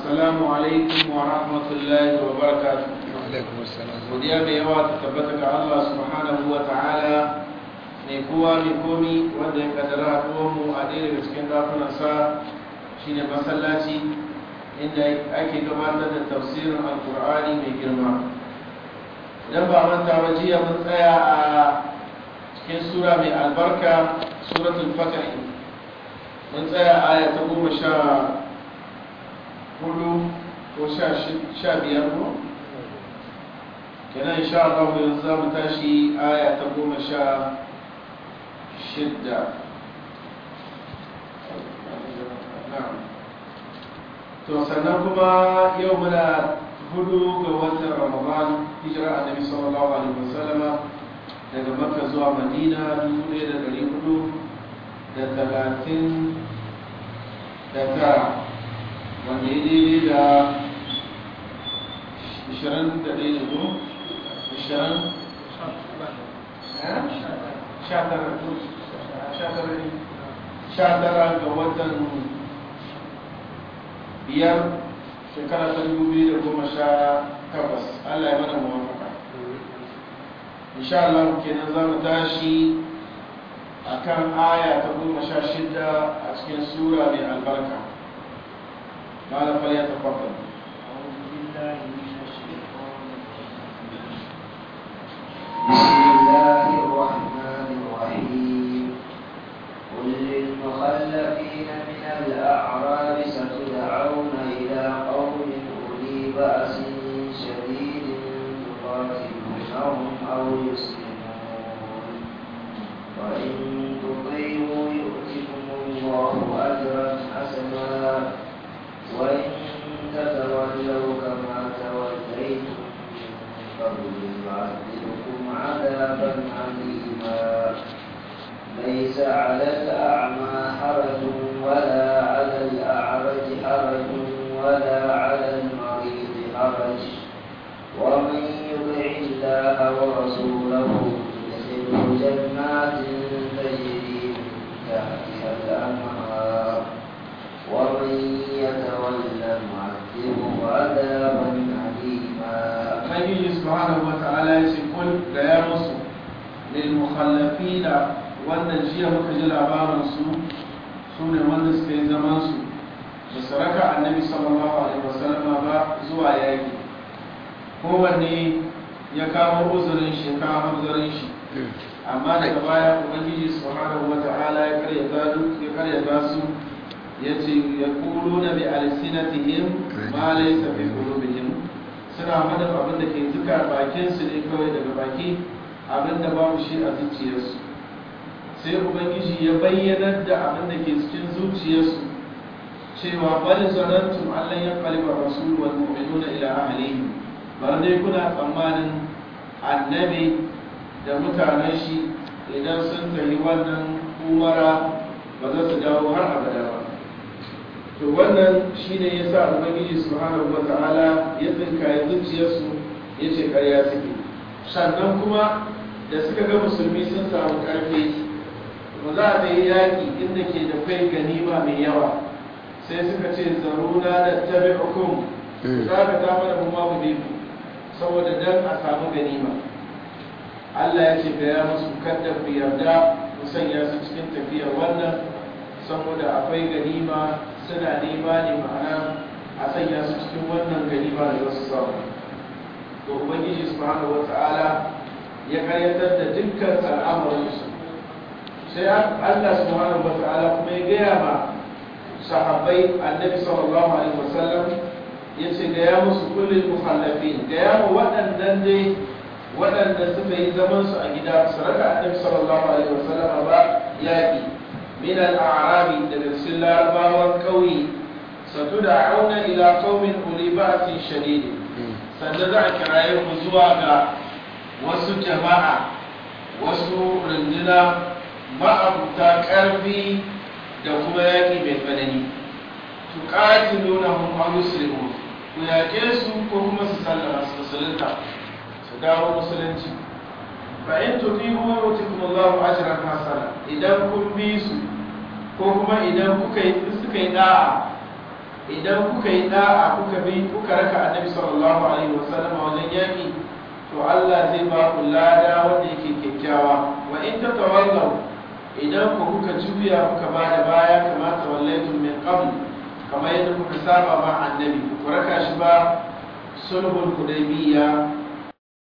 السلام عليكم ورحمة الله وبركاته alaikum assalam godiya mai yawa ta tabbata ga Allah subhanahu wa ta'ala mai kowa mai komi wanda ya kaddara mu a ɗaya daga cikin ɗakunansa shine masallaci inda ake gabatar da tafsirin alkur'ani mai girma idan ba manta ba jiya mun tsaya a cikin sura mai albarka suratul fatih mun tsaya aya ta goma sha hudu ko sha biyar ko kenan insha Allah yanzu za mu tashi aya ta goma sha shidda to sannan kuma yau muna hudu ga watan ramadan hijira annabi sallallahu alaihi wasallama daga makka zuwa madina dubu ɗaya da ɗari hudu da talatin da tara wanda ya daidai da ishirin da ɗaya da ko ishirin sha tara ga watan biyar shekara ta dubu biyu da goma sha takwas allah ya mana muwafaka insha Allah kenan za mu tashi a kan aya ta goma sha shida a cikin sura mai albarka malam fal ya tafaddal بسم الله الرحمن الرحيم قل للمخلفين من الأعراب ستدعون إلى قوم أولي بأس شديد تقاتلونهم أو يسلمون وإن تطيعوا يؤتكم الله أجرا حسنا وإن تتولوا كما توليتم من قبل يعذبكم عذابا عليما ليس على الأعمى حرج ولا على الأعرج حرج ولا على المريض حرج ومن يطع الله ورسوله يدخله جنات تجري من تحتها الأنهار ومن يتولى نعذبه عذابا أليما ubangiji subhanahu wa ta'ala ya ce kul ga ya musu lil mukhallafina wanda jiya muka ji labarin su su ne wanda suka yi zaman su da saraka annabi sallallahu alaihi wasallam ba zuwa yaki kowanne ya kawo uzurin shi kawo hanzarin shi amma daga baya ubangiji subhanahu wa ta'ala ya karyata duk ya karyata su ya ce ya kulu na bi alsinatihim ma laysa fi qulubihim suna faɗin abin da ke zuka bakinsu ne kawai daga baki abin da babu shi a zuciyarsu sai ubangiji ya bayyanar da abin da ke cikin zuciyarsu cewa bal zanantum allan ya qalba rasul wal mu'minuna ila ahlihim bar dai kuna tsammanin annabi da mutanen shi idan sun tafi wannan umara ba za su dawo har abada ba to wannan shine yasa ubangiji subhanahu wataala ya tsinkaye zuciyarsu ya ce karya suke sannan kuma da suka ga musulmi sun samu karfi ba za a yi yaƙi inda ke da kai ganima mai yawa sai suka ce zaruna da tabi hukum za ka ta mana mu ma mu bi ku saboda dan a samu ganima Allah ya ce gaya musu kada ku yarda ku sanya su cikin tafiyar wannan saboda akwai ganima suna nema ne ma'ana a sanya su cikin wannan ganima da za su samu to ubangiji subhanahu wata'ala ya karyatar da dukkan al'amarin su sai Allah subhanahu wata'ala kuma ya gaya ma sahabbai annabi sallallahu alaihi wasallam ya ce gaya musu kullum muhallafin gaya ma waɗannan dai waɗanda suka yi zaman su a gida su raka annabi sallallahu alaihi wasallam ba yaƙi من الأعراب دلسل الأرباب القوي ستدعون إلى قوم أولي بأس شديد سندع كرايم زواغا wasu jama'a wasu runduna ma'abuta ƙarfi da kuma yaƙi mai tsanani su ƙati nuna hun yusrimu ku yaƙe su ko kuma su sallama su musulunta su dawo musulunci fa in tuti'u yu'tikum Allahu ajran hasana idan kun bi su ko kuma idan kuka yi suka yi da'a idan kuka yi da'a kuka bi kuka raka annabi sallallahu alaihi wasallam a wajen yaki to Allah zai ba ku lada wanda yake kyakkyawa wa in tatawallaw idan ku kuka juya kuka ba da baya kama tawallaytum min qabl kamar yadda kuka saba ma annabi ku raka shi ba sulhul hudaybiyya